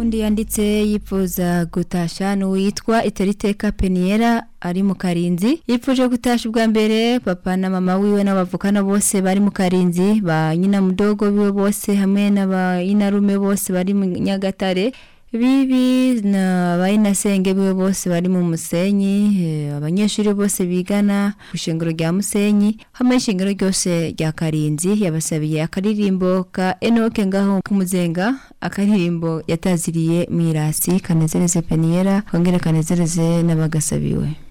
undi yanditse yifuza gutasha n'uwitwa iteriteka peniera ari mu karinzi yipfuje gutasha ubwa mbere papa na mama wiwe n'abavukana bose bari mu karinzi ba nyina mudogo biwe bose hamwe n'abayinarume bose bari mu nyagatare bibi na bayinasenge biwe bose bari mu musenyi eh, abanyeshuri bose bigana ku ishengero rya musenyi hamwe n'ishengero ryose rya karinzi yabasabiye akaririmbo ka enoke ngaho ku muzenga akaririmbo yataziriye mwirasi kanezereze peniera kongere kanezereze n'abagasabiwe